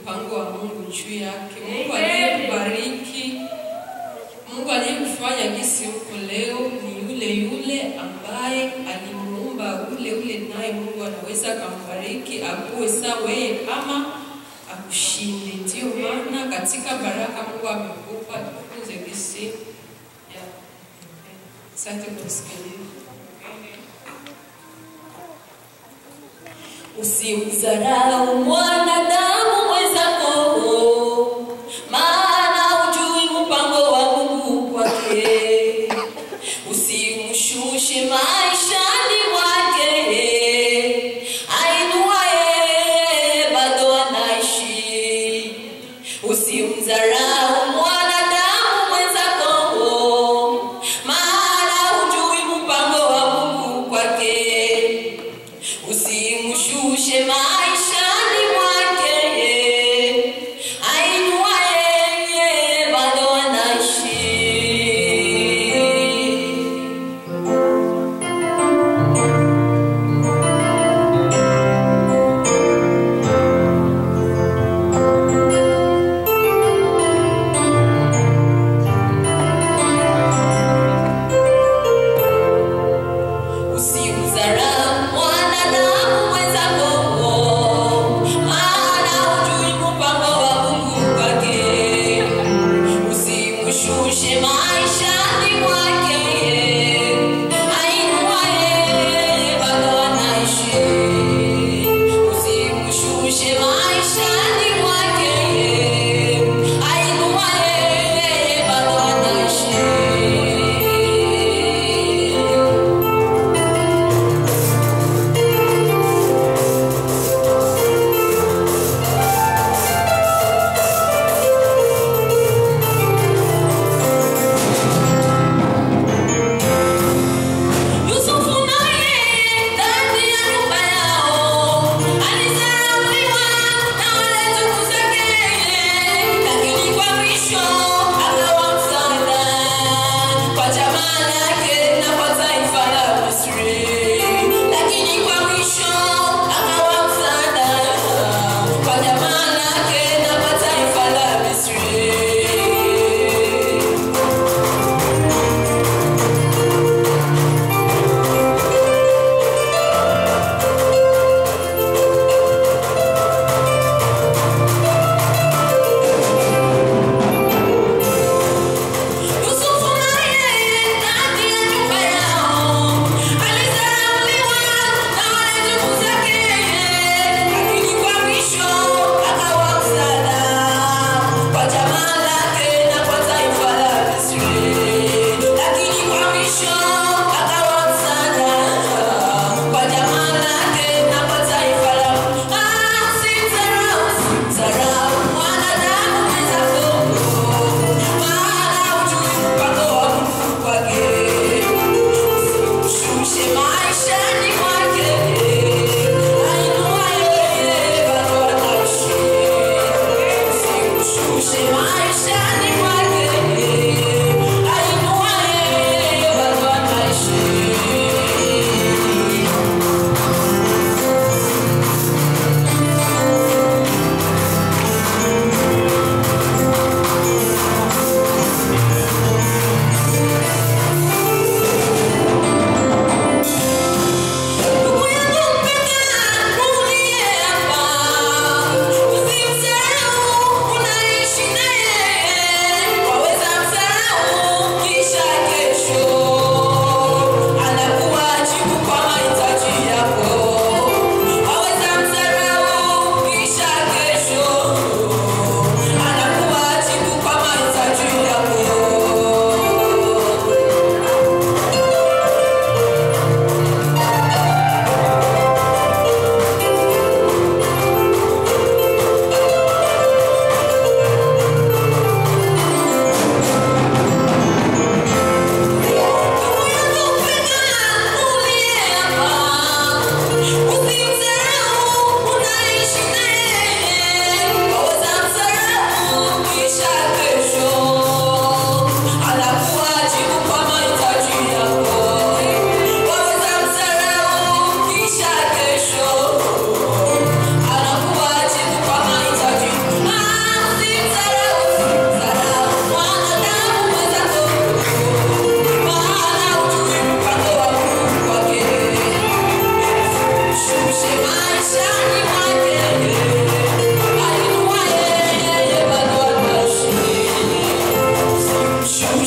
mpango wa Mungu juu yake. Mungu aliyekubariki, Mungu aliyekufanya gisi huko leo ni yule yule ambaye alimuumba ule ule, naye Mungu anaweza akambariki akuwe sawa yeye ama akushinde. Ndio maana katika baraka Mungu amekupa, tufunze gisi ya Asante kwa kusikiliza. Usimdharau mwanadamu mwenzako, maana hujui mpango wa Mungu kwake. Usimshushe maishani mwake, ainuaye bado anaishi. Usimdharau mwanadamu mwenzako, maana hujui mpango wa Mungu kwake. Usimshushe maishani mwake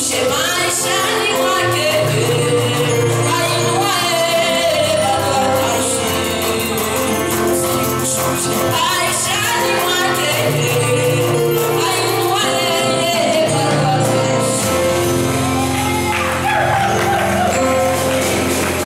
maishani